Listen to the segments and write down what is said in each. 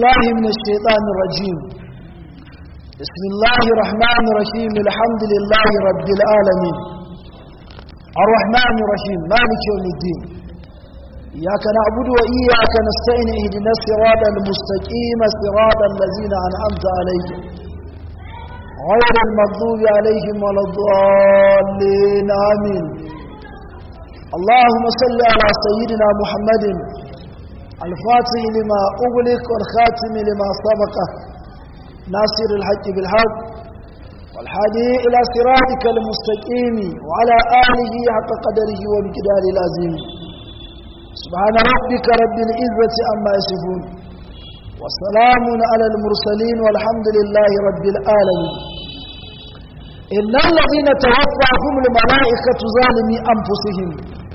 بالله من الشيطان الرجيم بسم الله الرحمن الرحيم الحمد لله رب العالمين الرحمن الرحيم مالك يوم الدين إياك نعبد وإياك نستعين اهدنا الصراط المستقيم صراط الذين أنعمت عليهم غير المغضوب عليهم ولا الضالين آمين اللهم صل على سيدنا محمد الفاتح لما أغلق والخاتم لما سبق ناصر الحق بالحق والحادي إلى صراطك المستقيم وعلى آله حق قدره ومقدار العظيم سبحان ربك رب العزة عما يصفون وسلام على المرسلين والحمد لله رب العالمين إن الذين توفاهم الملائكة ظالمي أنفسهم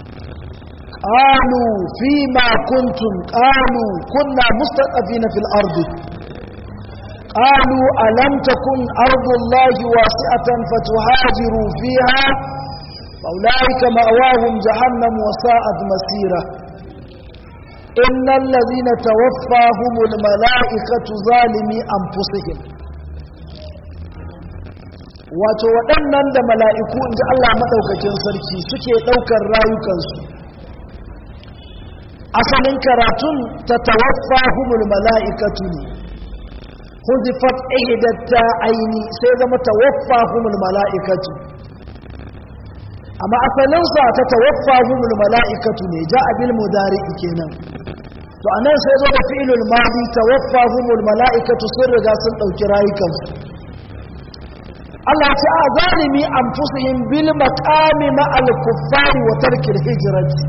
قالوا فيما كنتم قالوا كنا مستضعفين في الأرض قالوا ألم تكن أرض الله واسعة فتهاجروا فيها فأولئك مأواهم جهنم وساءت مسيرة إن الذين توفاهم الملائكة ظالمي أنفسهم wato waɗannan da mala'iku in ji Allah maɗaukakin sarki suke ɗaukar rayukansu asalin karatun ta tawaffa humul mala'ikatu ne huzifat ihidatta aini sai zama tawaffa humul mala'ikatu amma asalinsa ta tawaffa humul mala'ikatu ne ja abil mudari kenan to anan sai zo da fi'ilul madi tawaffa humul mala'ikatu sun riga sun ɗauki rayukansu Allah ce a zalimi anfusihim bil maqami ma'al kuffari wa tarkil hijrati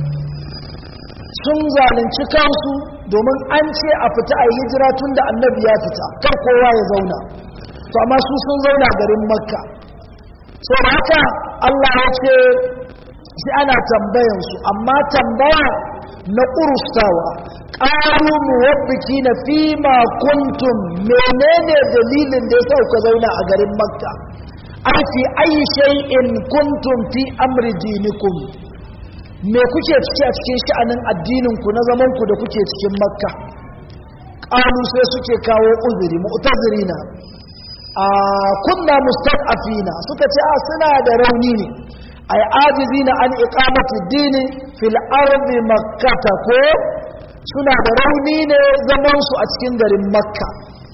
sun zalunci kansu domin an ce a fita a hijira tun da annabi ya fita kar kowa ya zauna to amma su sun zauna garin makka so haka allah ya ce sai ana tambayansu amma tambaya na ƙurustawa ƙaru muwabbiki na fi kuntum menene dalilin da ya sa ku zauna a garin makka an fi ayi shay'in kuntum fi amri dinikum me kuke ciki a cikin sha'anin addininku na zamanku da kuke cikin makka ƙalu sai suke kawo uzuri mu'tazirina a kunna mustaqafina suka ce a suna da rauni ne ay ajizina an iqamati dini fil ardi makkata ko suna da rauni ne zaman su a cikin garin makka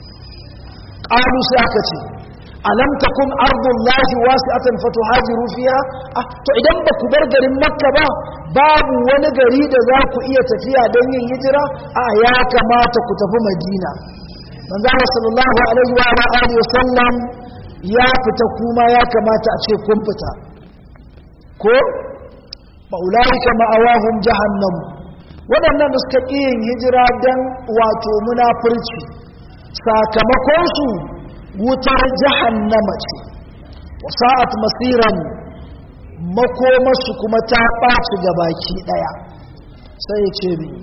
ƙalu sai aka ce alam takun ardullahi wasi'atan fatuhajiru fiha ah to idan ba ku bar garin makka ba babu wani gari da za ku iya tafiya don yin hijira a ya kamata ku tafi madina manzo Allah sallallahu alaihi wa alihi wasallam ya fita kuma ya kamata a ce kun fita ko faulaika ma'awahum jahannam waɗannan da suka ƙi yin hijira don wato munafurci sakamakon su wutar jahannama ce wasa'at masiran makomarsu kuma ta ɓaci ga baki ɗaya sai ya ce bi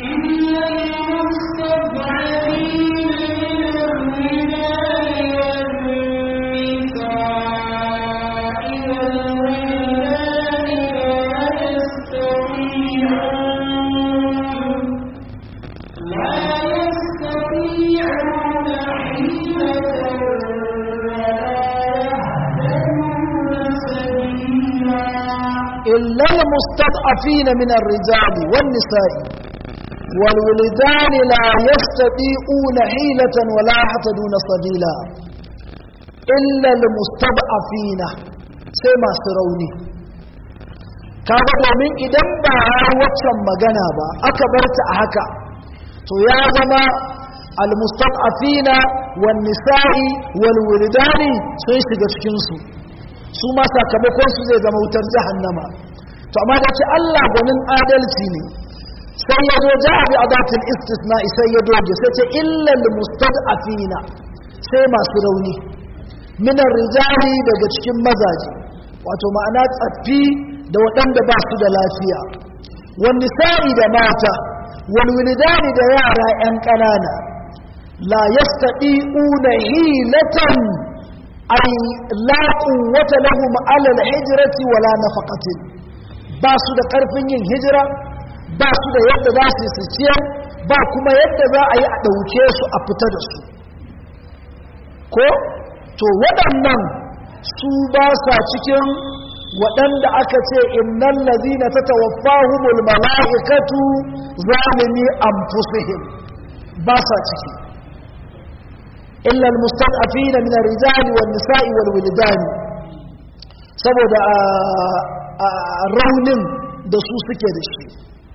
إلا المستضعفين من الرجال والنساء والولدان لا يستطيعون حيلة ولا يحتدون سبيلا إلا المستضعفين سيما سروني kaga domin idan ba har waccan magana ba aka bar ta a haka to ya zama almustad'afina wan nisa'i wal wildani sun shiga cikin su su ma sakamakon su zai zama wutar jahannama to amma da ce Allah gwanin adalci ne sai ya zo ja bi adatul istisna sai ya doge sai ce illal mustad'afina sai masu rauni minar rijali daga cikin mazaje wato ma'ana tsaffi da waɗanda ba su da lafiya wani sa'i da mata wal wilidani da yara 'yan ƙanana la yastati'una hilatan ay la quwwata lahum ala al-hijrati wala nafaqatin ba su da karfin yin hijira ba su da yadda za su su ciyar ba kuma yadda za a yi a ɗauke su a fita da su ko to waɗannan su ba sa cikin waɗanda aka ce innan lazina ta tawaffahumul mala'ikatu zalimi anfusihim ba sa ciki illa almustad'afina min ar-rijali wan nisa'i wal wildani saboda raunin da su suke da shi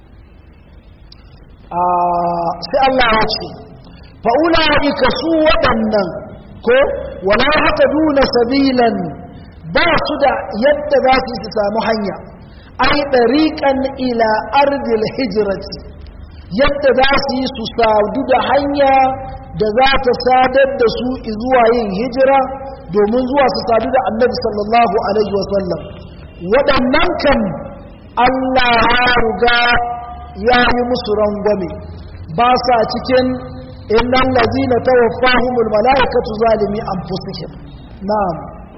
sai Allah ya ce fa'ula'ika su waɗannan ko wala haka duna sabilan ba su da yadda za su su samu hanya ai ɗariƙan ila ardil hijirati yadda za su yi su sadu da hanya da za ta sadar da su zuwa yin hijira domin zuwa su sadu da annabi sallallahu alaihi wasallam waɗannan kan Allah ya ruga ya yi musu rangwame ba sa cikin innan lazina tawaffahumul mala'ikatu zalimi anfusihim na'am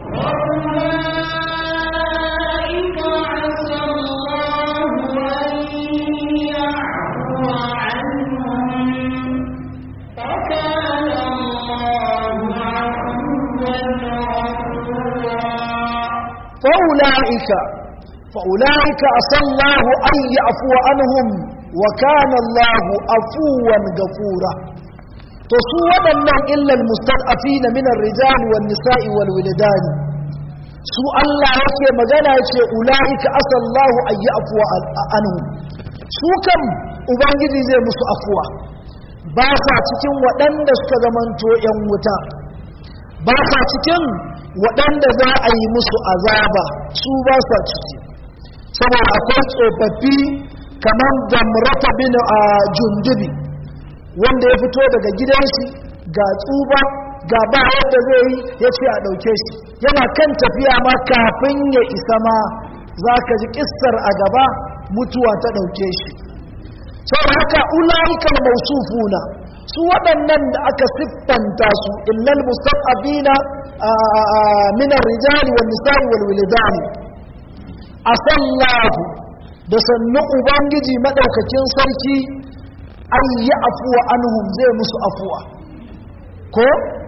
فأولئك فأولئك عسى الله أن يعفو عنهم وكان الله عفوا غفورا تسوى من إلا المستضعفين من الرجال والنساء والولدان su Allah yake magana yace ulaika asallahu an ya'fu anhum su kam ubangiji zai musu afuwa ba sa cikin waɗanda suka zamanto ‘yan wuta ba sa cikin waɗanda za a yi musu azaba su ba sa ciki saboda akwai tsofaffi kamar damrata bin a jundubi wanda ya fito daga gidansu ga tsuba ga ba yadda zai yi ya ce a ɗauke shi yana kan tafiya ma kafin ya isa ma za ka ji ƙistar a gaba mutuwa ta ɗauke shi sau haka ula'ikan mausufuna su waɗannan da aka siffanta su illal mustaqabina min ar-rijali wan nisa'i wal wilidani asallahu da sannu ubangiji madaukakin sarki an yi afuwa anhum zai musu afuwa ko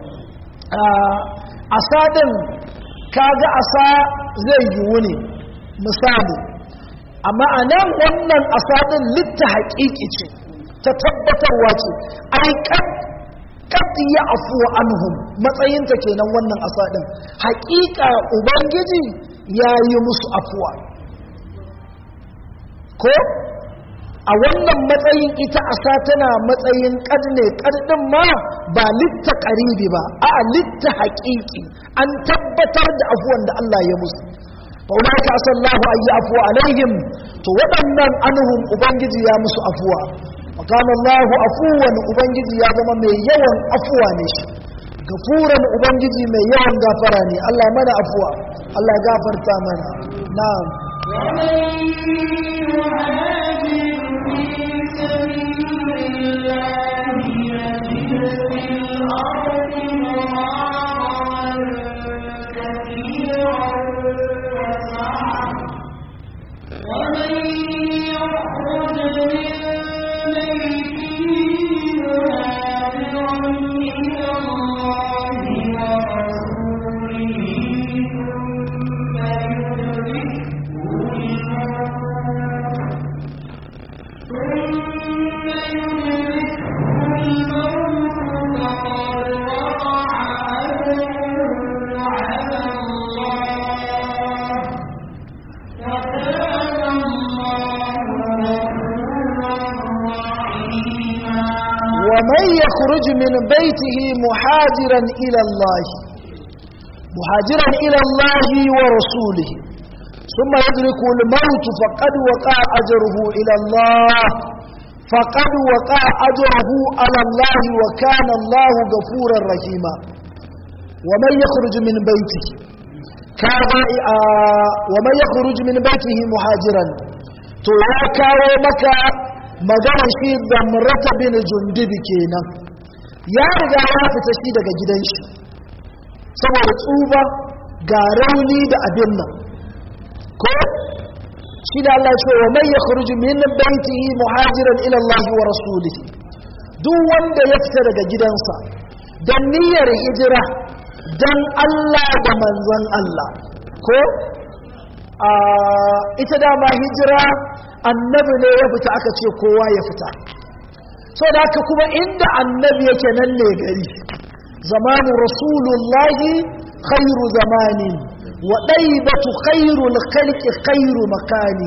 asadin kaga asa zai yiwu ne misali amma a nan wannan asadin litta haƙiƙi ce ta tabbatarwa ce ai kad ya afuwa anhum matsayinta kenan wannan asadin haƙiƙa ubangiji ya yi musu afuwa ko a wannan matsayin ita asa tana matsayin kad ne kadin ma ba litta ƙaribi ba a litta haƙiƙi an tabbatar da afuwan da Allah ya musu faunaka asallahu ayi afuwa alaihim to waɗannan anhum ubangiji ya musu afuwa وكان الله عفوا ubangiji ya zama mai yawan afuwa ne shi gafuran ubangiji mai yawan gafara ne Allah mana afuwa Allah gafarta mana na'am ومن يخرج من ومن يخرج من بيته مهاجرا إلى الله مهاجرا إلى الله ورسوله ثم يدرك الموت فقد وقع أجره إلى الله فقد وقع أجره على الله وكان الله غفورا رحيما ومن يخرج من بيته ومن يخرج من بيته مهاجرا to ya kawo maka magana shi zamrata bin jundubi kenan ya riga ya fita shi daga gidan shi saboda tsuba ga rauni da abin nan ko shi da Allah ce wa man yakhruju min baitihi muhajiran ila Allah wa rasulihi duk wanda ya fita daga gidansa don niyyar hijira don Allah da manzon Allah ko ita dama hijira annabi ne ya fita aka ce kowa ya fita so da haka kuma inda annabi yake nan ne gari zamanin rasulullahi khairu zamani wa ɗaibatu khairul khalqi khairu makani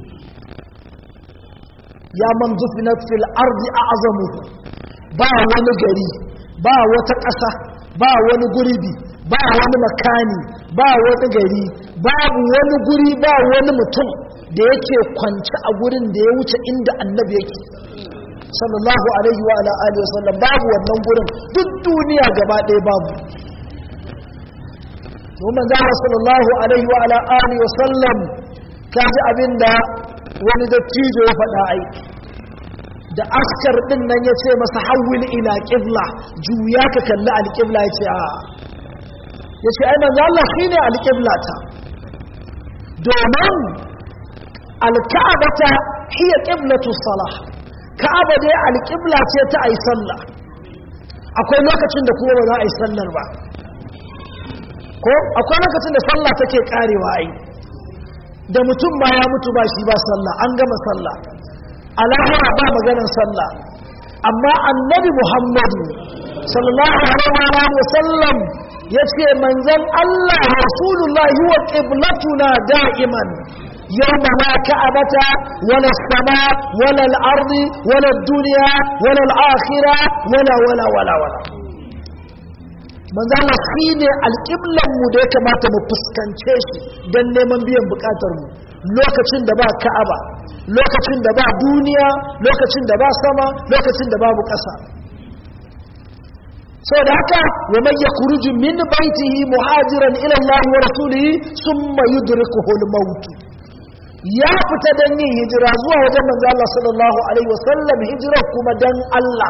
ya man dufinat fil ardi a'zamuhu ba wani gari ba wata ƙasa ba wani gurbi ba wani makani ba wani gari babu wani guri ba wani mutum da yake kwanci a gurin da ya wuce inda annabi yake sallallahu alaihi wa ala alihi wa sallam babu wannan gurin duk duniya gaba ɗaya babu domin zama sallallahu alaihi wa ala alihi wa sallam kaji abinda wani dattijo ya faɗa ai da askar din nan ya ce masa hawil ila qibla juya ka kalli alqibla ya ce a ya ce ai manzo Allah shine alqibla ta domin alka'abata hiya qiblatu salah ka'aba dai alqibla ce ta ai sallah akwai lokacin da kuma ba za a yi sallar ba ko akwai lokacin da sallah take karewa ai da mutum ma ya mutu ba shi ba sallah an gama sallah alahira ba maganar sallah amma annabi muhammadu sallallahu alaihi wa sallam ya ce manzan Allah rasulullah huwa qiblatuna da'iman yawma la ka'abata wala sama wala al-ard wala ad-dunya wala al-akhirah wala wala wala wala manzan Allah shine alqiblan mu da ya kamata mu fuskance shi dan neman biyan bukatar mu lokacin da ba ka'aba lokacin da ba duniya lokacin da ba sama lokacin da babu ƙasa sau da haka wa man yakhruju min baitihi muhajiran ila Allah wa rasulihi thumma yudrikuhu al-maut ya fita dan yin hijira zuwa wajen manzo Allah sallallahu alaihi wasallam hijira kuma dan Allah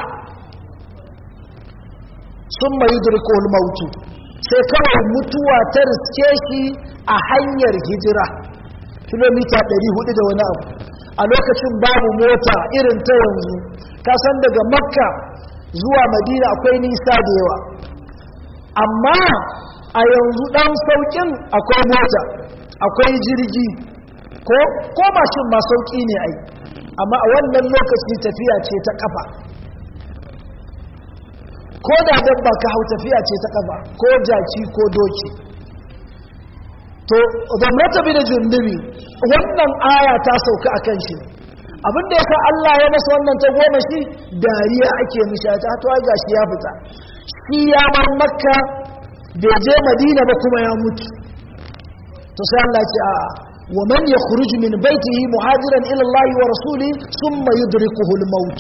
thumma yudrikuhu al-maut sai kawai mutuwa ta riske shi a hanyar hijira kilomita 400 da wani abu a lokacin babu mota irin ta yanzu kasan daga makka zuwa madina akwai nisa da yawa amma a yanzu dan saukin akwai mota akwai jirgi ko ko mashin ma sauki ne ai amma a wannan lokaci tafiya ce ta kafa ko da dabba ka hau tafiya ce ta kafa ko jaki ko doki to zamrata bi da jundubi wannan aya ta sauka a kan shi abinda ya sa Allah ya masa wannan ta goma shi dariya ake mishi ta to ga shi ya fita shi ya bar makka bai je madina ba kuma ya mutu to sai Allah ya ce a wa man yakhruj min baytihi muhajiran ila Allah wa rasuli thumma yudrikuhu al-maut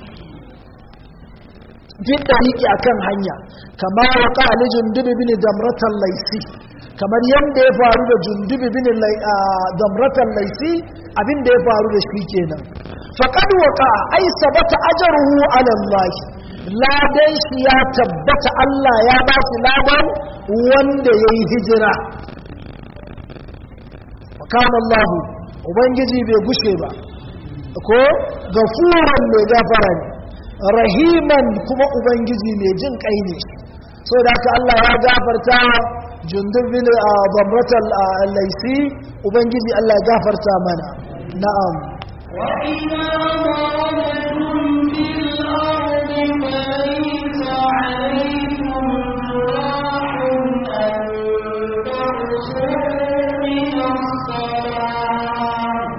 fi tariqi akan hanya kama waqa ali jundubi bin damratan laysi kamar yadda ya faru da jundubi bin damratan laisi abin da ya faru da shi kenan faqad waqa ay sabata ajruhu ala Allah ladan shi ya tabbata Allah ya ba shi ladan wanda yayi hijira kana Allah ubangiji bai gushe ba ko gafuran mai gafara ne rahiman kuma ubangiji mai jin kai ne so da haka Allah ya gafarta jundub bin zamratal laisi ubangiji Allah ya gafarta mana na'am وإذا ضربتم في الأرض فليس عليكم جناح أن تقصروا من الصلاة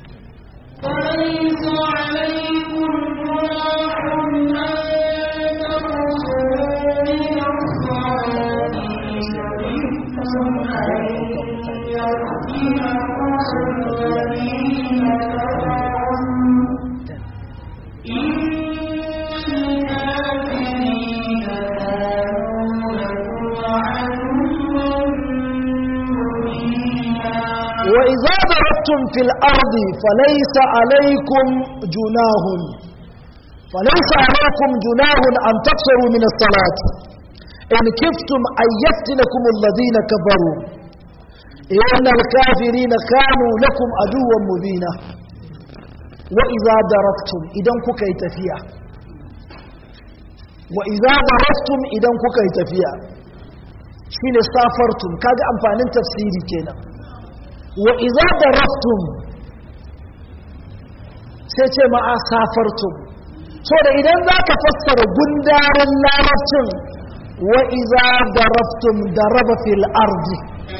فليس عليكم جناح أن تقصروا من الصلاة إن خفتم أن يفتنكم الذين كفروا إن الكافرين كانوا لكم عدوا مبينا وإذا ضربتم في الأرض فليس عليكم جناح فليس عليكم جناح أن تقصروا من الصلاة إن كفتم أن يفتنكم الذين كفروا إن الكافرين كانوا لكم عدوا مبينا وإذا ضربتم إذا كي تفيا wa iza daraftum idan kuka yi tafiya shine safartum kaga amfanin tafsiri kenan wa iza daraftum sai ce ma'a safartum so da idan za ka fassara gundarin larabcin wa iza daraftum daraba fil ardi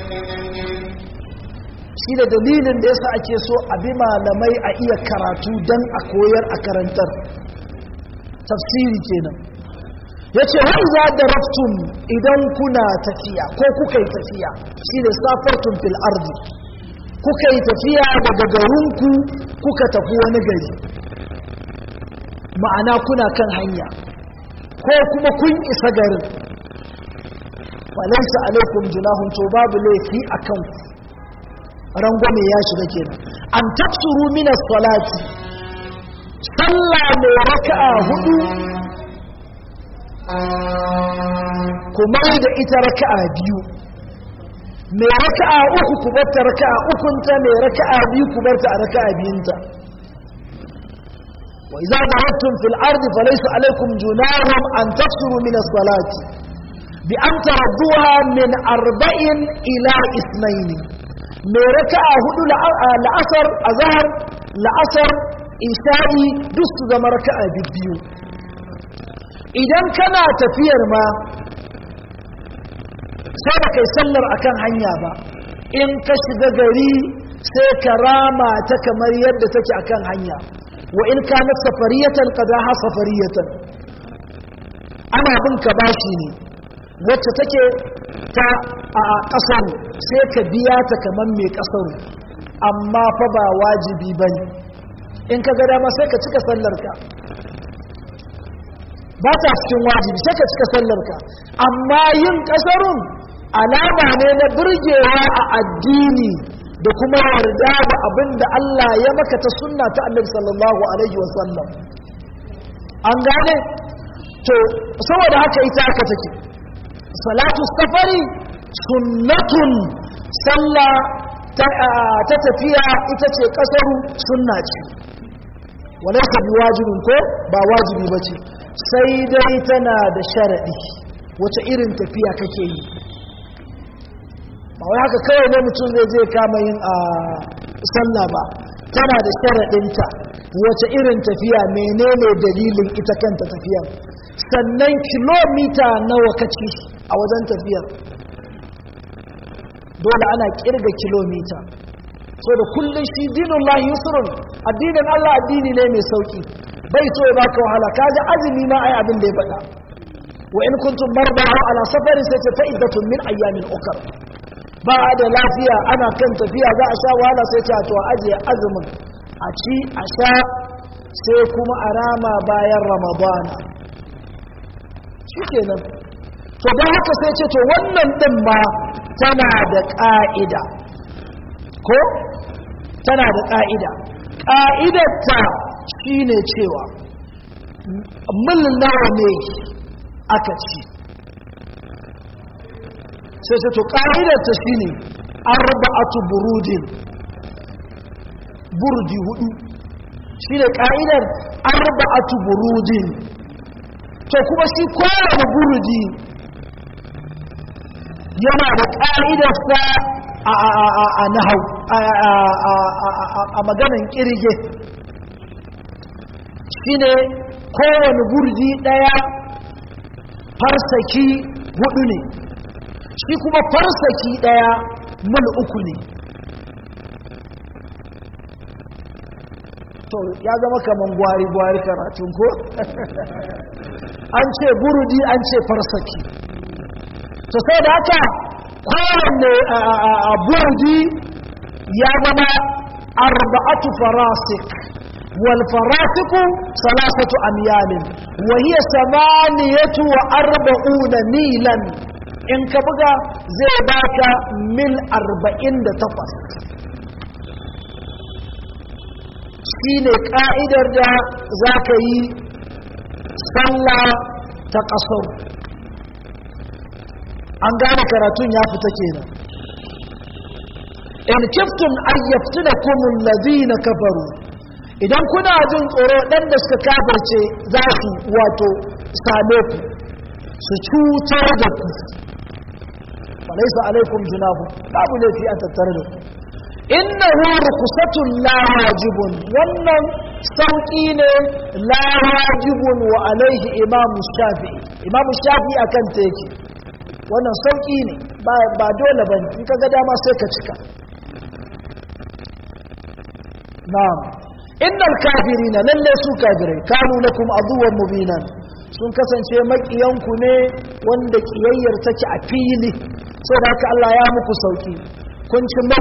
shi da dalilin da yasa ake so a bi malamai a iya karatu don a koyar a karantar tafsiri kenan ya ce wani za da raftun idan kuna tafiya ko kuka yi tafiya shi da safartun fil ardi kuka yi tafiya daga garinku kuka tafi wani gari ma'ana kuna kan hanya ko kuma kun isa garin falaisa alaikum junahun to babu laifi a kanku rangwame ya shiga kenan an tafsuru min salati sallah mai raka'a hudu kuma da ita raka'a biyu mai raka'a uku ku barta raka'a ukunta mai raka'a biyu ku barta a raka'a biyunta wa idza darabtum fil ardi falaysa alaykum junahun an tafsuru min as-salati bi an taradduha min arba'in ila ithnayn mai raka'a hudu la'asar azhar la'asar isha'i duk su zama raka'a biyu idan kana tafiyar ma sai da kai sallar akan hanya ba in ka shiga gari sai ka rama ta kamar yadda take akan hanya wa in kana safariyatan qadaha safariyatan ana bin ka bashi ne wacce take ta a kasar sai ka biya ta kamar mai kasar amma fa ba wajibi bane in ka ga dama sai ka cika sallarka ba ta cikin wajibi sai ka cika sallarka amma yin kasarun alama ne na burgewa a addini da kuma yarda da abin da Allah ya maka ta sunna ta annabi sallallahu alaihi wasallam an gane to saboda haka ita haka take salatu safari sunnatun sallah ta tafiya ita ce kasaru sunna ce walaysa biwajibin ko ba wajibi bace sai dai tana da sharadi wace irin tafiya kake yi ba wai haka kawai ne mutum zai je kama yin a sallah ba tana da sharaɗinta wace irin tafiya menene dalilin ita kanta tafiyar sannan kilomita nawa kaci a wajen tafiyar dole ana kirga kilomita so da kullum shi dinin lahi yusrun addinin Allah addini ne mai sauki bai so ya baka wahala kaga azumi ma ai abin da ya faɗa wa in kuntum marda ala safarin sai ta fa'iddatun min ayyamin ukar ba da lafiya ana kan tafiya za a sha wahala sai ta to ajiye azumin a ci a sha sai kuma a rama bayan ramadana shi kenan to don haka sai ce to wannan ɗin ma tana da ƙa'ida ko tana da ƙa'ida ƙa'idarta shi ne cewa mil nawa ne aka ci sai sai to ƙa'idarta shi ne arba'atu burudin burdi hudu shi ne ƙa'idar arba'atu burudin to kuma shi kowane burudi yana da ƙa'idarsa a nahau a maganan ƙirge shi ne kowane burdi ɗaya farsaki hudu ne shi kuma farsaki ɗaya mil uku ne to ya zama kaman gwari-gwari karatun ko an ce burudi an ce farsaki to sai da haka kowanne a burudi ya zama arba'atu farasik wal farasiku salasatu amyalin wa hiya samaniyatu wa arba'una milan in ka buga zai baka mil arba'in da takwas shi ne ƙa'idar da za ka yi sallah ta ƙasar an gane karatun ya fita kenan in kiftun ayyaftu da kumun lazina kafaru idan kuna jin tsoro ɗan da suka kafarce za su wato same ku su cutar da ku falaisa alaikum junahu babu laifi a tattare da ku innahu rukusatun la wajibun wannan sauki ne la wajibun wa alaihi imam shafi'i imam shafi'i akan ta yake wannan sauki ne ba dole ba in ka ga dama sai ka cika na'am innal kafirina lalle su kafirai kanu lakum aduwwan mubinan sun kasance makiyanku ne wanda kiyayyar take a fili saboda haka Allah ya muku sauki kun ci mil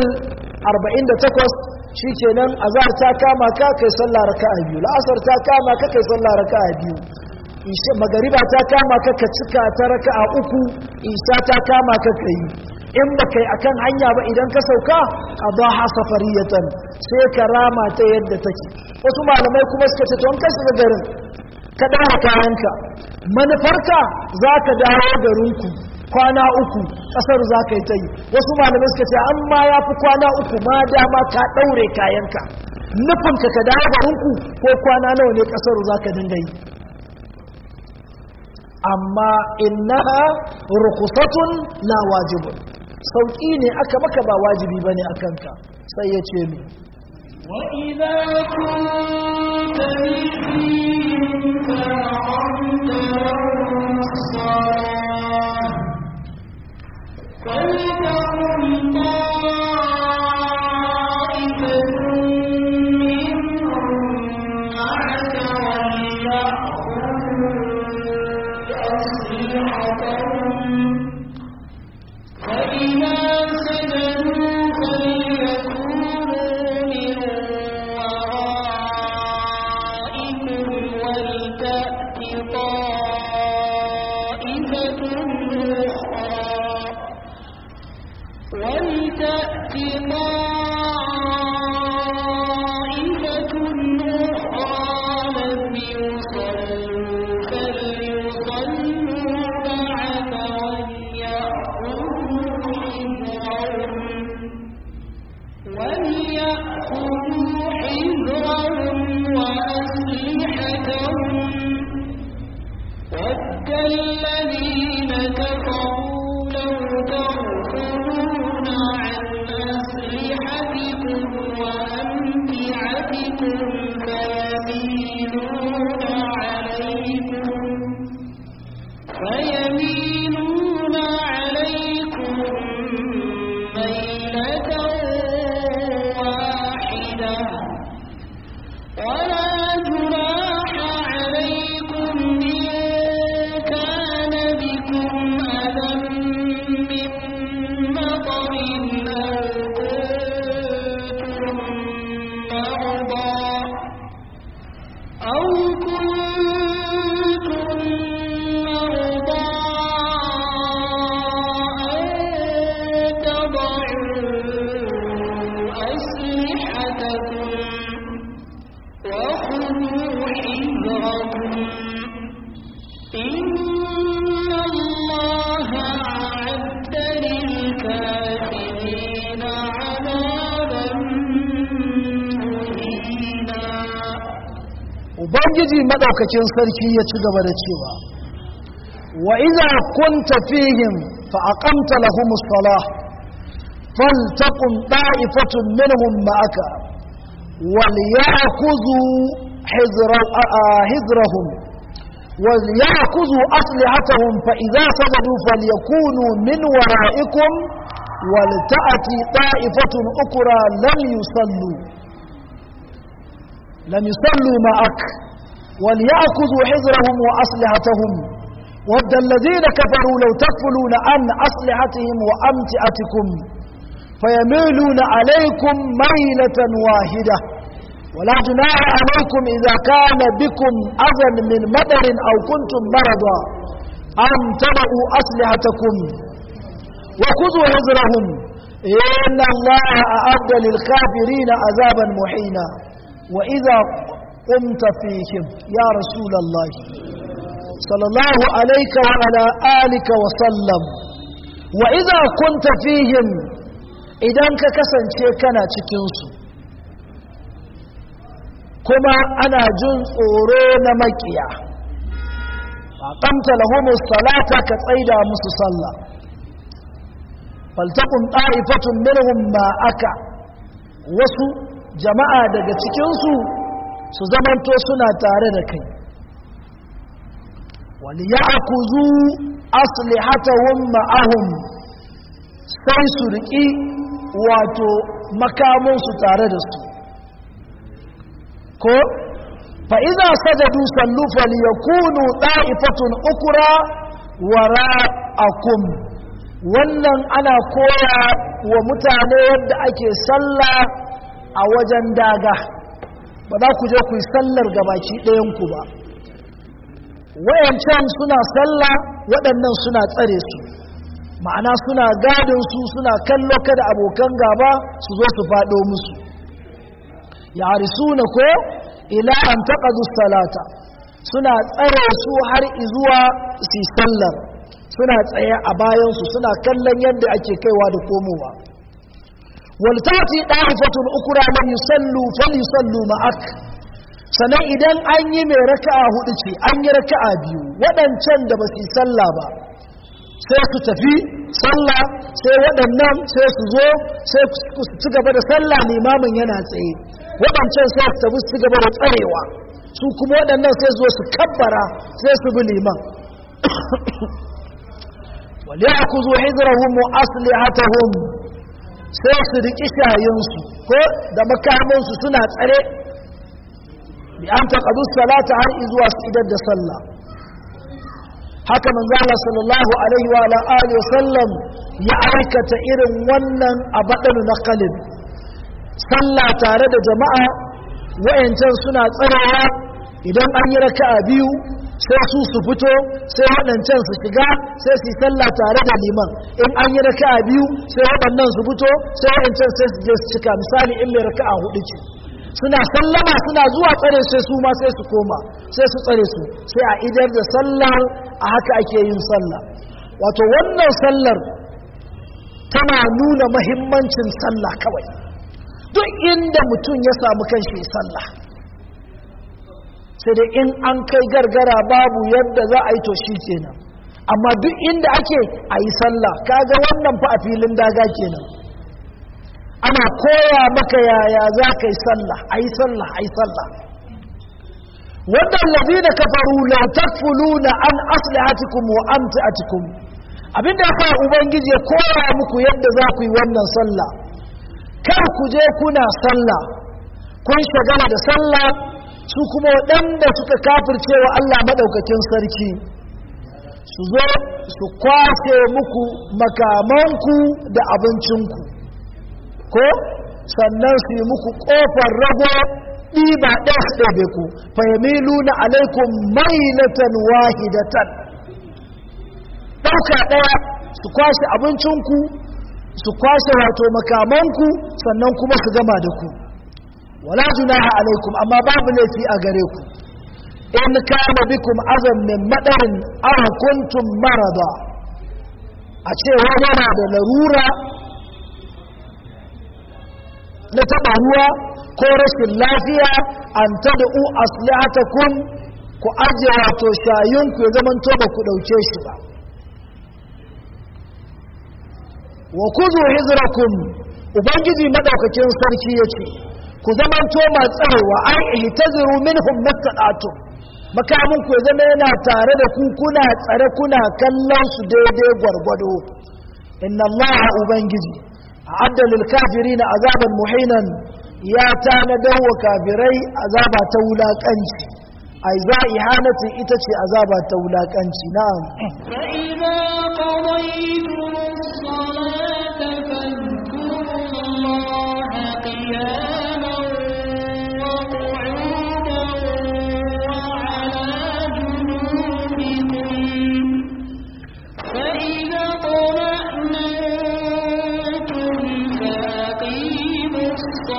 48 shikenan azhar ta kama ka kai sallah raka'a biyu la'asar ta kama ka kai sallah raka'a biyu isha magariba ta kama ka ka cika ta raka'a uku isha ta kama ka kai in ba kai akan hanya ba idan ka sauka qadaha safariyatan sai ka rama ta yadda take wasu malamai kuma suka ce to ka shiga garin ka dawo kayanka manufarka zaka dawo garinku kwana uku kasar za ka yi ta yi wasu malamai suka ce an ma ya fi kwana uku ma dama ka ɗaure kayanka nufinka ka dawo garinku ko kwana nawa ne kasar za ka dinga yi amma innaha rukusatun la wajibun sauƙi ne aka maka ba wajibi bane a kanka sai ya ce mi وإذا كنت فيهم فأقمت لهم الصلاة فلتقم طائفة منهم معك وليأخذوا أسلحتهم فإذا سجدوا فليكونوا من ورائكم ولتأت طائفة أخرى ولتأت طائفة أخرى لم يصلوا فليصلوا معك وليأخذوا حذرهم وليأخذوا حذرهم وأسلحتهم ود الذين كفروا لو تغفلون عن أسلحتكم وأمتعتكم فيميلون عليكم فيميلون عليكم ميلة واحدة ولا جناح عليكم إن كان بكم أذى من مطر أو كنتم مرضى أو كنتم مرضى أن تضعوا أسلحتكم وخذوا حذركم إن الله أعد للكافرين عذابا مهينا ubangiji madaukakin sarki ya ci gaba da cewa wa idza kunta fihim fa aqamta lahum as-salah faltaqum da'ifatun minhum ma'aka وليأخذوا حذر آه، حذرهم وليأخذوا أسلحتهم فإذا سجدوا فليكونوا من ورائكم ولتأتي طائفة أخرى لم يصلوا لم يصلوا معك وليأخذوا حذرهم وأسلحتهم ود الذين كفروا لو تكفلون عن أسلحتهم وأمتعتكم فيميلون عليكم ميلة واحدة ولا جناح عليكم إذا كان بكم أذى من مطر أو كنتم مرضى أن تضعوا أسلحتكم وخذوا حذرهم إن الله أعد للكافرين عذابا محينا وإذا قمت فيهم يا رسول الله صلى الله عليك وعلى آلك وسلم وإذا كنت فيهم idan ka kasance kana cikinsu kuma ana jin tsoro na makiya aqamta lahumus salata ka tsaida musu sallah faltaqum ta'ifatun minhum ma aka wasu jama'a daga cikin su su zamanto suna tare da kai wal ya'khudhu aslihatahum ma'ahum sai su riki wato makamansu tare da su ko fa'iza sajadu sallu falyakunu ɗa'ifatun ukura wara akum wannan ana koya wa mutane yadda ake sallah a wajen daga ba za ku je ku yi sallar gabaki ɗayanku ba wayancan suna sallah waɗannan suna tsare su ma'ana suna gadin su suna kallo kada abokan gaba su zo su faɗo musu yarisuna ko ila an taqadu salata suna tsare su har izuwa su sallar suna tsaye a bayan su suna kallon yadda ake kaiwa da komowa wal tati da'ifatun ukra lam yusallu falyusallu ma'ak sannan idan an yi mai raka'a hudu ce an yi raka'a biyu waɗancan da ba su yi sallah ba sai su tafi sallah sai waɗannan sai su zo sai su ci gaba da sallah limamin yana tsaye waɗancan sai su tafi su ci gaba da tsarewa su kuma waɗannan sai su zo su kabbara sai su bi liman wale a ku zo hijirahun mu aslihatahum sai su riƙi shayinsu ko da makamansu suna tsare bi an taƙadu salata har izuwa su idar da sallah haka manzala sallallahu alaihi wa alihi sallam ya aikata irin wannan a baɗin na kalin sallah tare da jama'a wayancan suna tsarawa idan an yi raka'a biyu sai su su fito sai waɗancan su shiga sai su yi sallah tare da liman in an yi raka'a biyu sai waɗannan su fito sai waɗancan sai su je su cika misali in mai raka'a hudu ce suna sallama suna zuwa tsare sai su ma sai su koma sai su tsare su sai a idar da sallar a haka ake yin sallah wato wannan sallar tana nuna mahimmancin sallah kawai duk inda mutum ya samu kanshi sallah sai dai in an kai gargara babu yadda za a yi to shi kenan amma duk inda ake a yi sallah kaga wannan fa a filin daga kenan ana koya maka yaya za ka yi sallah a yi sallah a yi sallah waɗanda da kafaru la takfuluna an aslihatikum wa amtiatikum abinda ya sa ubangiji ya koya muku yadda za ku yi wannan sallah kar ku je kuna sallah kun shagala da sallah su kuma waɗanda suka kafirce wa Allah maɗaukakin sarki su zo su kwashe muku makamanku da abincinku ko sannan su yi muku ƙofar rago ɗiba ɗaya su ɗabe ku fahimilu na alaikun mailatan wahidatan ɗauka ɗaya su kwashe abincinku su kwashe wato makamanku sannan kuma su gama da ku wala junaha alaikum amma babu laifi a gare ku in kana bikum azam min madarin aw kuntum marada a ce wani na da larura na taɓa ruwa ko rashin lafiya an tad'u aslihatakum ku ajiye wato shayinku ya zaman to ba ku ɗauke shi ba wa kuzu hizrakum ubangiji madaukakin sarki yace ku zaman to ma tsarewa ai ihtaziru minhum mastata'tum makamin ku ya zama yana tare da ku kuna tsare kuna kallon su daidai gwargwado inna allaha ubangiji a'adda lil kafirina azaban muhinan ya tanadar wa kafirai azaba ta wulakanci ai za ihanatin ita ce azaba ta wulakanci na'am فإذا قضيتم الصلاة فاذكروا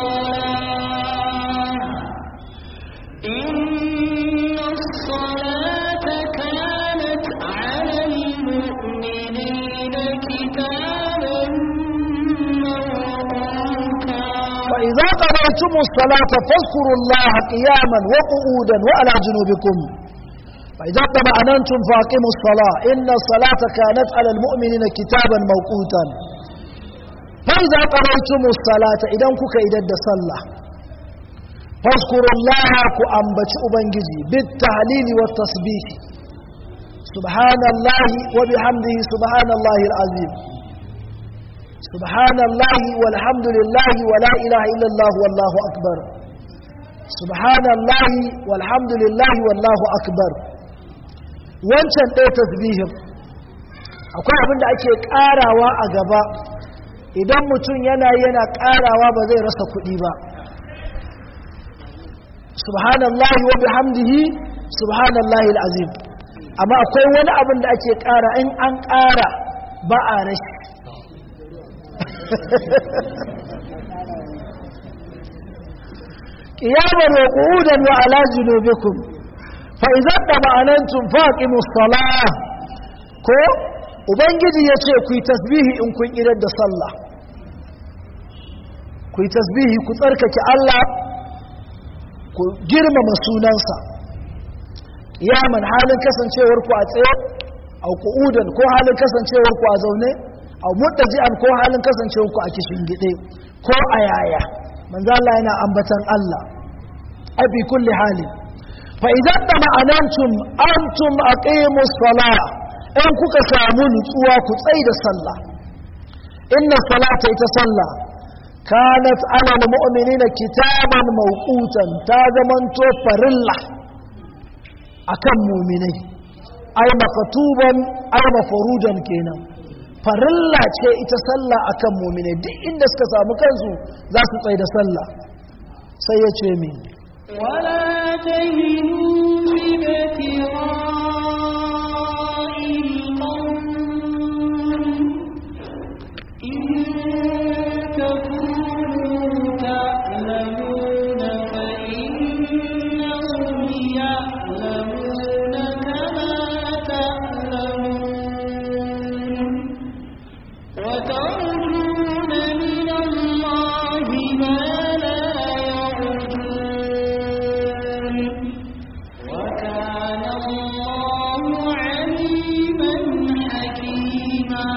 فإذا قضيتم الصلاة فاذكروا الله قياما وقعودا وعلى جنوبكم فإذا اطمأننتم فأقيموا الصلاة إن الصلاة كانت على المؤمنين كتابا موقوتا فإذا قضيتم الصلاة إذا كك إذا صلى فاذكروا الله كأنبت أبنجزي بالتهليل والتسبيح سبحان الله وبحمده سبحان الله العظيم سبحان الله والحمد لله ولا إله إلا الله والله أكبر سبحان الله والحمد لله والله أكبر wancan ɗaya tasbihin akwai abin da ake ƙarawa a gaba idan mutum yana yana ƙarawa ba zai rasa kuɗi ba subhanallahi wa bihamdihi subhanallahi al'azim amma akwai wani abin da ake ƙara in an ƙara ba a rashi ƙiyamar wa ƙudan wa ala junubikum fa'iza da ma'anantun faƙimus sala ko ubangiji ya ce ku yi tasbihi in kun idar da sallah ku yi tasbihi ku tsarkake Allah ku girmama sunansa yaman halin kasancewar ku a tsaye a ku'udan ko halin kasancewar ku a zaune a mutaji'an ko halin kasancewar ku a kishin gide ko a yaya manzo Allah yana ambatan Allah a fi kulli halin fa idan da ma'anantum antum aqimus salah in kuka samu nutsuwa ku tsaye da sallah inna salata ita sallah kanat ala almu'minina kitaban mawqutan ta zamanto farilla akan mu'minai ay makatuban ay mafrujan kenan farilla ce ita sallah akan mu'minai duk inda suka samu kansu za su tsaye da sallah sai ya ce min ولا تهنوا في ابتغاء القوم إن تكونوا تعلمون فإنهم يعلمون كما تعلمون وترجون من الله ما لا يرجون وكان الله عليما حكيما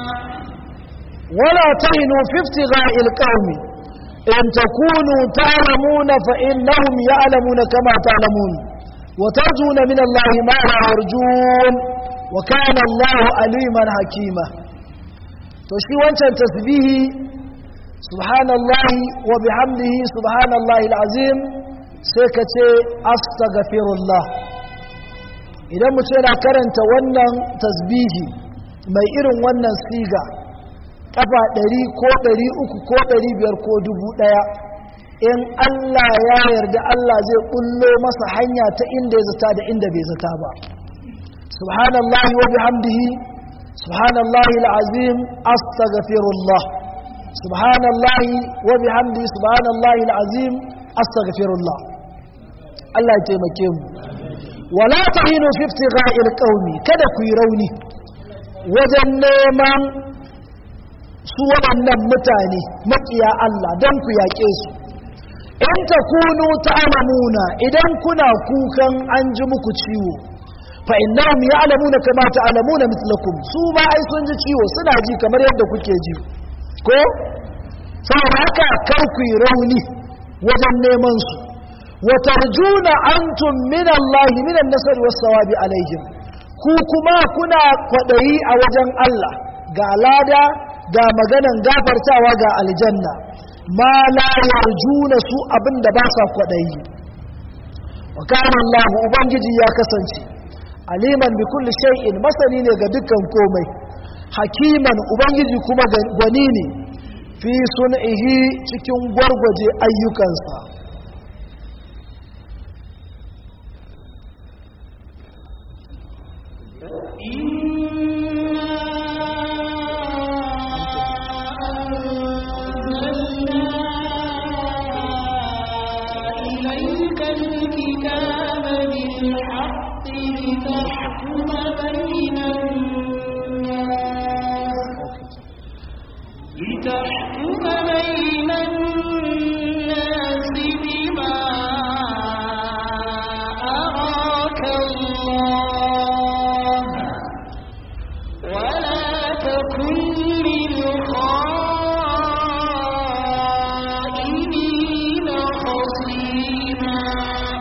ولا تهنوا في ابتغاء القوم إن تكونوا تعلمون فإنهم يعلمون كما تعلمون وترجون من الله ما لا يرجون وكان الله عليما حكيما تشكي وانشان تسبيه سبحان الله وبحمده سبحان الله العظيم سيكتي أستغفر الله idan mutum yana karanta wannan tasbihi mai irin wannan siga kafa ɗari ko ɗari uku ko ɗari biyar ko dubu ɗaya in Allah ya yarda Allah zai ƙullo masa hanya ta inda ya zata da inda bai zata ba subhanallahi wa bihamdihi subhanallahi al'azim astaghfirullah subhanallahi wa bihamdihi subhanallahi al'azim astaghfirullah Allah ya taimake mu wala tahinu fi iftigha'il qaumi kada ku yi rauni wajen neman su waɗannan mutane maƙiya Allah don ku yaƙe su in ta kunu ta'lamuna idan kuna kukan an ji muku ciwo fa innahum ya'lamuna kama ta'lamuna mithlakum su ma ai sun ji ciwo suna ji kamar yadda kuke ji ko saboda haka kar ku yi rauni wajen neman su wa tarjuna antum min Allah min an-nasr was-sawabi alaihim ku kuma kuna kwadayi a wajen Allah ga lada ga maganan gafartawa ga aljanna ma la yarjuna su abinda ba sa kwadayi wa kana Allah ubangiji ya kasance aliman bi kulli shay'in masani ne ga dukkan komai hakiman ubangiji kuma gwani ne fi sun'ihi cikin gwargwaje ayyukansa إليك الكتاب بالحق لتحكم بين الناس لتحكم بين الناس بما أراك الله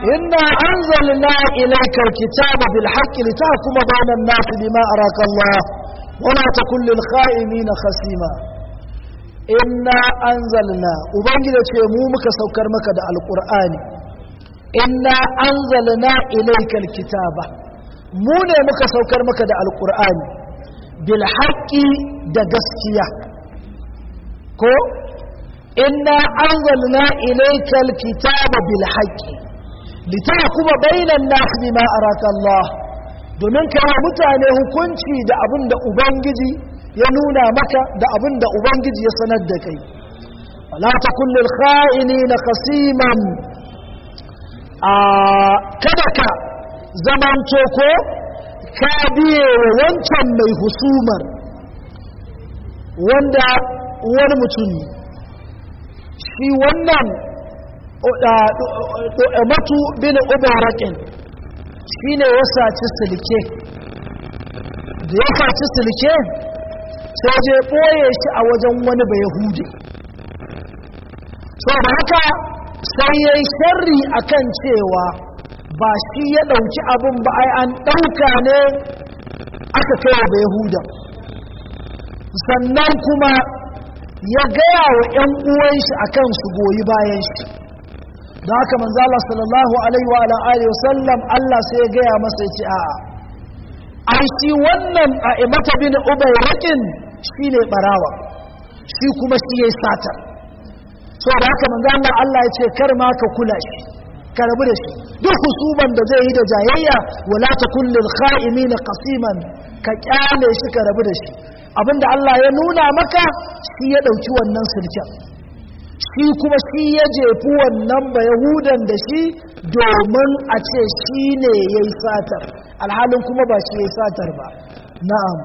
إنا أنزلنا إليك الكتاب بالحق لتحكم بين الناس بما أراك الله ولا تكن للخائنين خصيما إنا أنزلنا وبنجد مو سوكر مكة القرآن إنا أنزلنا إليك الكتاب mu ne muka saukar maka da alkur'ani bil haqqi da gaskiya ko inna anzalna ilaykal kitaba bil haqqi litahkuma bainan nas bima araka Allah domin kai mutane hukunci da abin da ubangiji ya nuna maka da abin da ubangiji ya sanar da kai wala takun lil kha'inina khasiman a kada ka zamanto ko ka biye wa wancan mai husumar wanda wani mutum shi wannan matu bin ubarakin shi ne ya saci silke da ya saci silke sai je ɓoye shi a wajen wani bai hude so da haka sai ya yi sharri akan cewa ba shi ya ɗauki abin ba ai an ɗauka ne aka kai wa yahuda sannan kuma ya gaya wa ‘yan uwanshi a kan su goyi bayan shi da haka manzo Allah sallallahu alaihi wa alihi wasallam Allah sai ya gaya masa ya ce a'a ai shi wannan a imata bin ubayrakin shine barawa shi kuma shi yayi sata so da haka manzo Allah Allah ya ce kar ma ka kula shi ka rabu da shi duk husuban da zai yi da jayayya wala takun lil kha'imina qasiman ka kyale shi ka rabu da shi abinda Allah ya nuna maka shi ya dauki wannan sulken shi kuma shi ya jefi wannan ba yahudan da shi domin a ce shi ne ya yi satar alhalin kuma ba shi ya yi satar ba na'am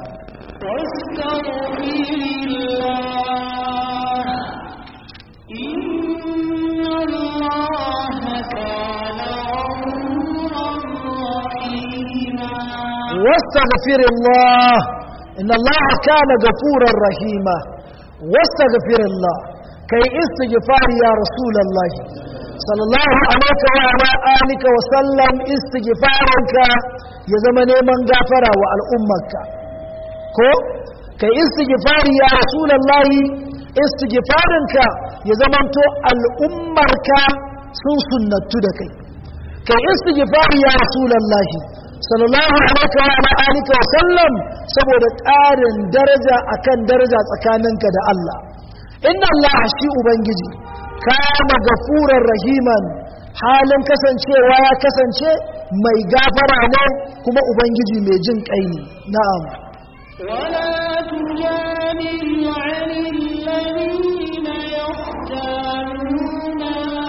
واستغفر الله إن الله كان غفورا رحيما واستغفر الله إن الله كان غفورا رحيما واستغفر الله كي استغفار يا رسول الله صلى الله عليك وعلى آلك وسلم استغفارك يا زمن من غفر والأمك كو كي استغفار يا رسول الله استغفارك يا زمن تو الأمك سن سنة دكي كي استغفار يا رسول الله sallallahu alaihi wa ala alihi wa sallam saboda ƙarin daraja akan daraja tsakaninka da Allah inna Allah shi ubangiji kana gafurar rahiman halin kasancewa ya kasance mai gafara ne kuma ubangiji mai jin kai ne na'am ولا تجادل عن الذين يختارون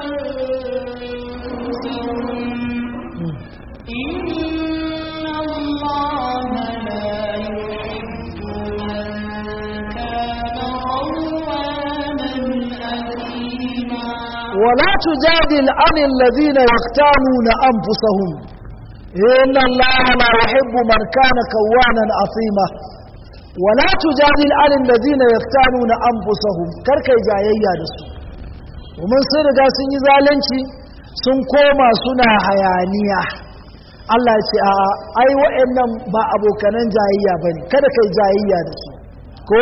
أنفسهم إن الله لا يحب من كان خوانا أثيما ولا تجادل عن الذين يختانون أنفسهم إن الله لا يحب من كان كوانا عظيما ولا تجادل عن الذين يختانون أنفسهم كركي جايية دسو ومن سرقا سنجي ذالنشي sun koma suna hayaniya Allah ce a ai wa'annan ba abokanan jayayya bane kada kai jayayya da su ko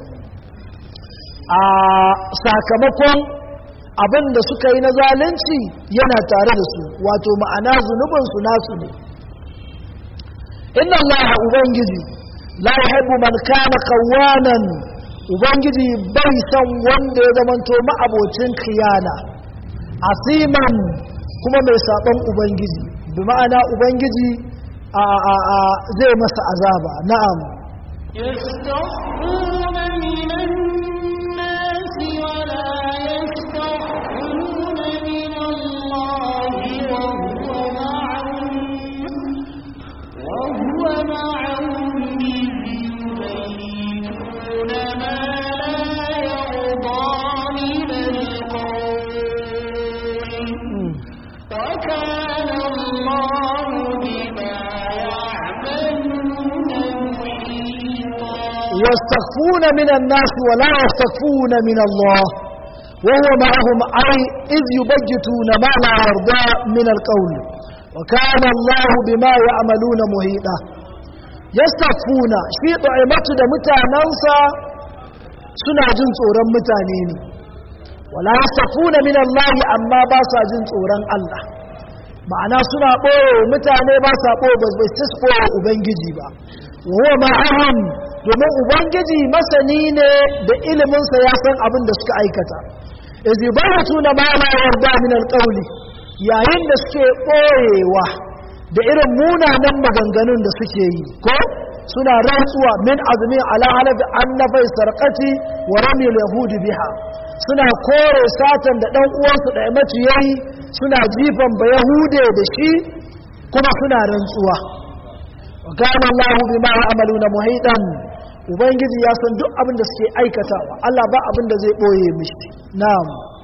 a sakamakon abin da suka yi na zalunci yana tare da su wato ma'ana zunubinsu nasu ne inna allaha ubangiji la yuhibbu man kana kawanan ubangiji bai san wanda ya zamanto ma'abocin khiyana asiman kuma mai saban ubangiji bi ma'ana ubangiji a a a zai masa azaba na'am يستخفون من الناس ولا يستخفون من الله وهو معهم وهو معهم إذ يبيتون ما لا يرضى من القول وكان الله بما يعملون محيطا يستخفون من الناس ولا يستخفون من الله وهو معهم أي إذ يبجتون ما لا يرضى من القول وكان الله بما يعملون محيطا يستخفون shi طعمته da mutanansa suna jin tsoron mutane ne wala yastafuna min Allah amma ba sa jin tsoron Allah ma'ana suna ɓoye mutane ba sa ɓoye ba bai su ɓoye ubangiji ba wa ma'ahum domin ubangiji masani ne da iliminsa ya san abin da suka aikata iz yubayatuna ma la yarda min alqawli yayin da suke ɓoyewa da irin munanan maganganun da suke yi ko suna rantsuwa min azmin ala halab annafai sarqati wa ramil yahudi biha suna kore satan da ɗan uwansu da mace yayi suna jifan ba yahude da shi kuma suna rantsuwa wa kana Allahu bima ya'maluna muhitan ubangiji ya san duk abin da suke aikatawa Allah ba abin da zai boye mishi na'am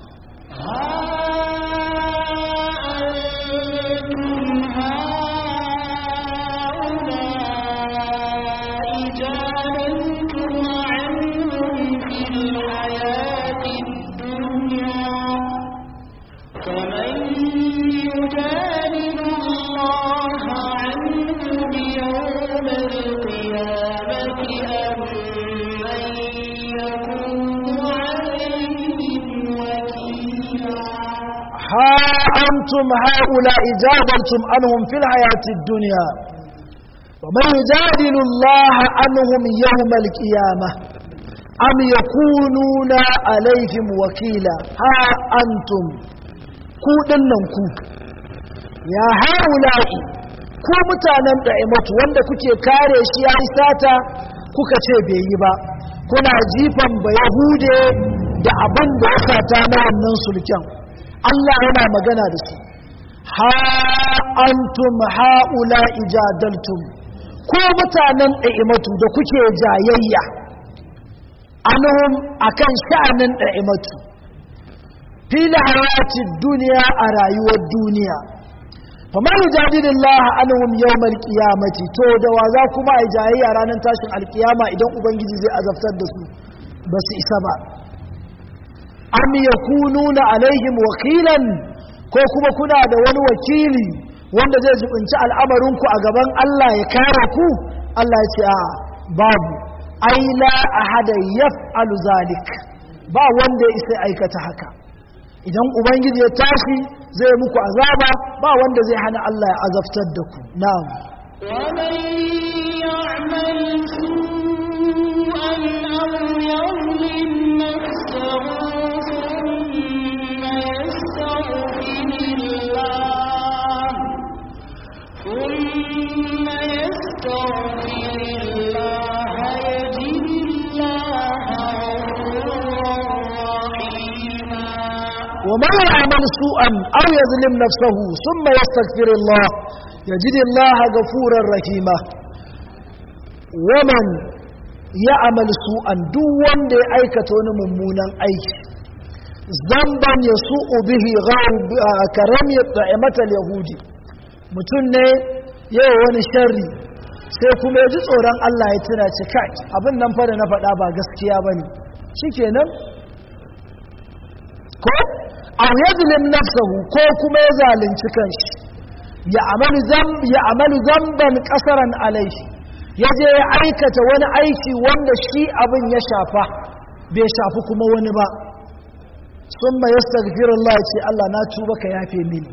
ها أنتم هؤلاء جادلتم عنهم في الحياة الدنيا ومن يجادل الله عنهم يوم القيامة أم يكونون عليهم وكيلا ها أنتم كودننكو يا هؤلاء ku mutanen da'imatu wanda kuke kare shi ya yi sata kuka ce bai yi ba kuna jifan ba yahude da abin da ya sata na wannan sulken Allah yana magana da su ha antum haula ijadaltum ko mutanen da'imatu da kuke jayayya anhum akan sha'anin da'imatu fil hayati dunya a rayuwar duniya faman yujadilillah anhum yawmal qiyamati to da wa za kuma ai jayayya ranar tashin alkiyama idan ubangiji zai azabtar da su ba su isa ba am yakununa alaihim wakilan ko kuma kuna da wani wakili wanda zai jibinci al'amarinku a gaban Allah ya kare ku Allah ya ce a babu ai la ahada yaf'alu zalik ba wanda ya isa aikata haka idan ubangiji ya tashi zai muku azaba ba wanda zai hana Allah ya azabtar da ku na'am ومن يعمل سوءا أو يظلم نفسه ثم يستغفر الله ثم يستغفر الله يجد الله غفورا رحيما ومن يعمل سوءا أو يظلم نفسه ثم يستغفر الله يجد الله غفورا رحيما ومن يعمل سوءا duk wanda ya aikata wani mummunan aiki zamban ya su'u bihi karam ya ta'imatal yahudi mutum ne yawa wani sharri sai kuma ya ji tsoron Allah ya tuna ci kai abin nan fara na faɗa ba gaskiya ba ne shi kenan ko aw yadlim nafsahu ko kuma ya zalunci kanshi ya amalu zamb ya amalu zamban qasaran alaihi yaje ya aikata wani aiki wanda shi abin ya shafa bai shafi kuma wani ba summa yastaghfirullah ce Allah na tuba ka yafe mini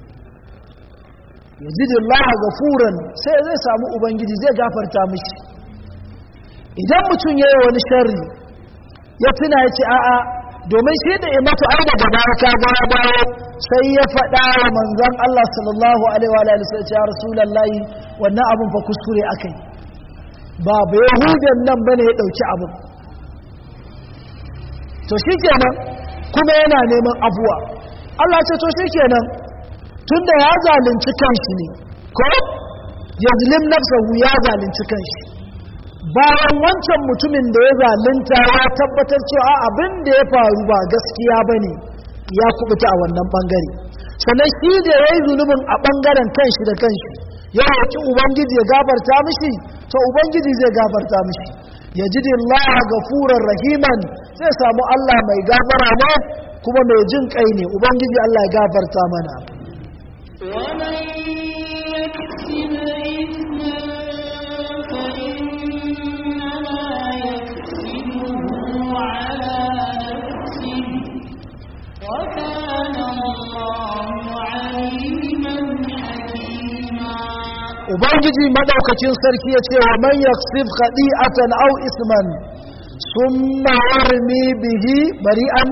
yajidullah gafuran sai zai samu ubangiji zai gafarta mishi idan mutum yayi wani sharri ya tuna ya ce a'a domin shi da imatu ai daga baya ka ga dawo sai ya faɗa wa manzon Allah sallallahu alaihi wa alihi sai ya rasulullahi wannan abun fa kuskure akai ba ba yahudan nan bane ya dauki abun to shikenan kuma yana neman abuwa Allah ce to shikenan tunda ya zalunci kanshi ne ko yazlim nafsahu ya zalunci kanshi bayan wancan mutumin da ya zalunta ya tabbatar cewa abin da ya faru ba gaskiya ba ne ya kubuta a wannan bangare sannan shi da ya yi zunubin a bangaren kanshi da kanshi ya roƙi ubangiji ya gafarta mishi to ubangiji zai gafarta mishi ya ji Allah gafuran rahiman zai samu Allah mai gafara ne kuma mai jin kai ne ubangiji Allah ya gafarta mana ومن يكسب إثما فإنما يكسبه على نفسه وكان الله عليما حكيما ubangiji madaukakin sarki ya ce wa man yaksib khadi'atan aw isman summa yarmi bihi bari'an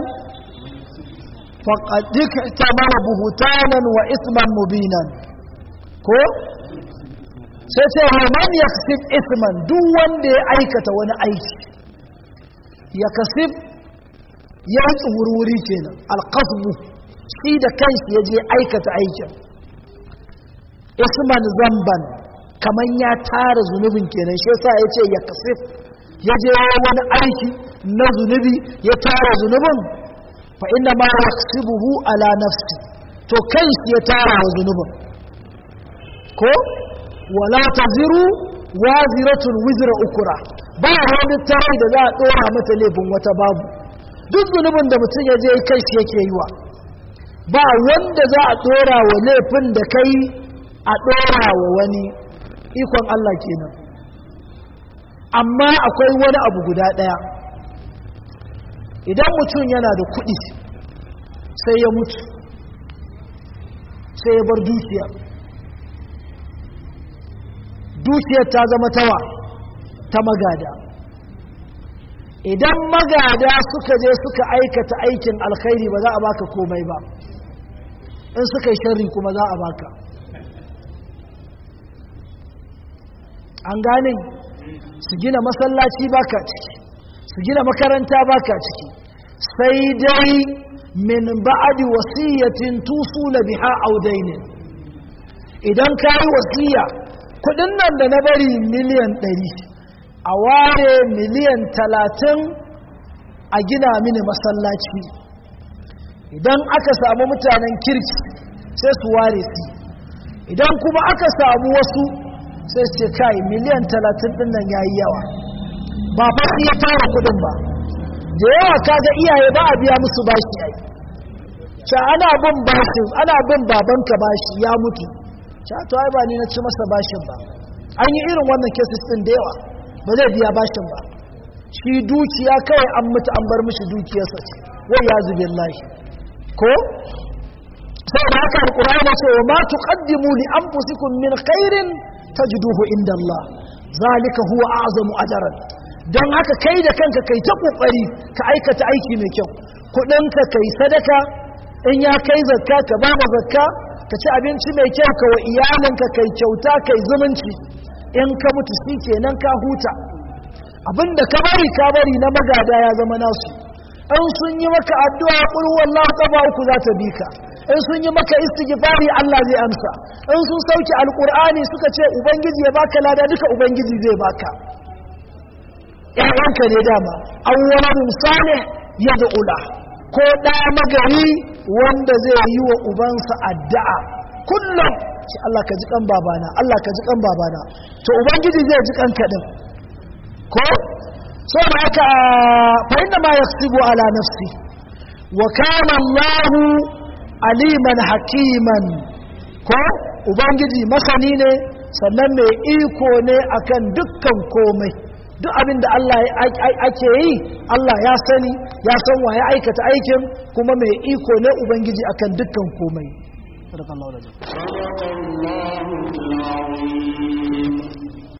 faqad iktamara buhtanan wa isman mubinan ko sai ce wa man yaksib isman duk wanda ya aikata wani aiki ya kasib ya tsururi kenan alqasbu shi da kanshi ya je aikata aikin isman zamban kaman ya tara zunubin kenan shi yasa ya ce ya kasif ya je wani aiki na zunubi ya tara zunubin fa inna ma yaqsibuhu ala nafsi to kai shi ya tara wa zunubin ko wala taziru waziratun wizra ukura ba wani tarai da za a dora mata laifin wata babu duk zunubin da mutum ya je kai shi yake yi wa ba wanda za a dora wa laifin da kai a ɗora wa wani ikon Allah kenan amma akwai wani abu guda ɗaya idan mutum yana da kuɗi sai ya mutu sai ya bar dukiya dukiyar ta zama tawa ta magada idan magada suka je suka aikata aikin alkhairi ba za a baka komai ba in suka yi sharri kuma za a baka an gane su gina masallaci baka ciki su gina makaranta baka ciki sai dai min ba'adi wasiyatin tusula biha audainin idan ka yi wasiya kudin nan da na bari miliyan ɗari a ware miliyan talatin a gina mini masallaci idan aka samu mutanen kirki sai su ware su idan kuma aka samu wasu sai su ce kai miliyan talatin din nan ya yi yawa ba fa su ya tara kudin ba da yawa kaga iyaye ba a biya musu bashi ai sha ana bin bashin ana bin babanka bashi ya mutu sha to ai ba ni na ci masa bashin ba an yi irin wannan cases din da yawa ba zai biya bashin ba shi dukiya kawai an mutu an bar mishi dukiyarsa ce wai ya zubi lahi ko saboda haka alqur'ani ce wa ma tuqaddimu li anfusikum min khairin tajiduhu inda Allah zalika huwa a'zamu ajran dan haka kai da kanka kai ta kokari ka aikata aiki mai kyau kudin ka kai sadaka in ya kai zakka ka ba da zakka ka ci abinci mai kyau ka wa iyalinka kai kyauta kai zumunci in ka mutu shi kenan ka huta abinda ka bari ka bari na magada ya zama nasu in sun yi maka addu'a qul wallahu kafa uku za ta bi ka in sun yi maka istighfari Allah zai amsa in sun sauke alqur'ani suka ce ubangiji ya baka lada duka ubangiji zai baka ƴaƴanka ne dama awwaladun salih yad'ula ko da magari wanda zai yi wa ubansa addu'a kullum shi Allah ka ji kan babana Allah ka ji kan babana to ubangiji zai ji kanka din ko so da haka fa inna ma yasibu ala nafsi wa kana Allahu aliman hakiman ko ubangiji masani ne sannan mai iko ne akan dukkan komai duk abin da Allah ake yi Allah ya sani ya san wa ya aikata aikin kuma mai iko ne ubangiji akan dukkan komai صدق الله العظيم